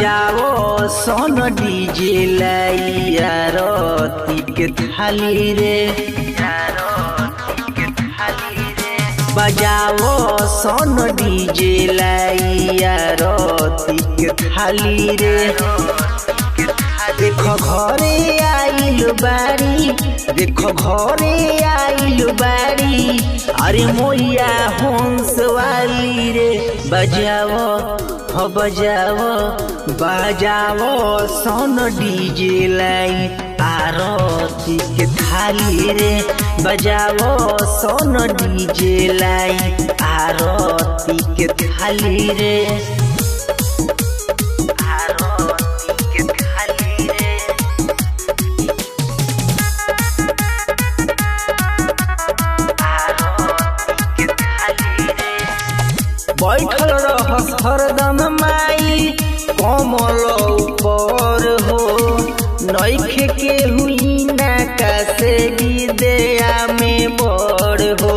बजाओ सोन डीजे लैया रती के थाली रे बजाओ सोन डीजे लैया रती के थाली रे देखो घरे आइल बारी देखो घरे आइल बारी अरे मोया हंस वाली रे बजाओ हो बजाओ बजाओ सोन डीजे लाई आरती के थाली रे बजाओ सोन डीजे लाई आरती के थाली रे आरती के थाली रे आरती के थाली रे बैठल रहस हरदम माई कमल ऊपर हो नैखे के हुई ना का से दया में बड़ हो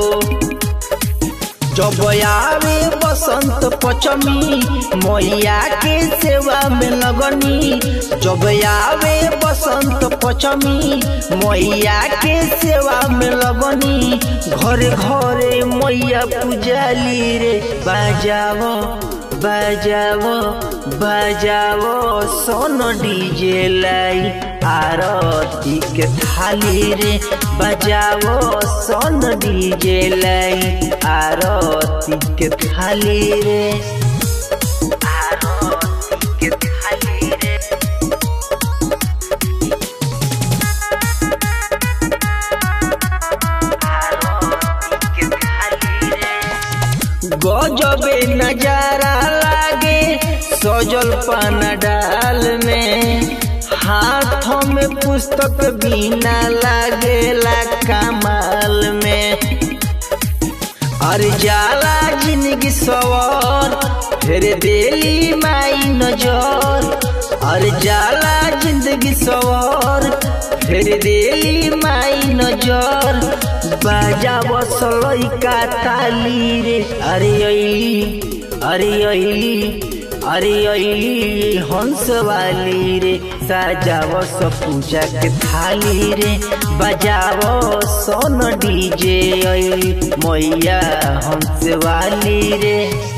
जब आवे बसंत पचमी मैया के सेवा में लगनी जब आवे बसंत पचमी मैया के सेवा में लगनी घरे घरे मैया पूजाली रे बजाओ बजाओ बजाओ सोन डीजे लाई आरती के थाली रे बजाओ सोन डीजे लाई आरती के थाली रे आरती के थाली रे आरती के थाली रे गजबे नजारा लागे सजल पान डाल में हाथों में पुस्तक बिना लागेला कमाल में अरे जाला जिंदगी सवार फिर देली माई नजर अरे जाला जिंदगी सवार फिर देली माई नजर बाजा बसलई का ताली रे अरे अली अरे अली अरे अली हंस वाली रे सजाव स पूजा के थाली रे बजाव सोन डीजे अली मैया हंस वाली रे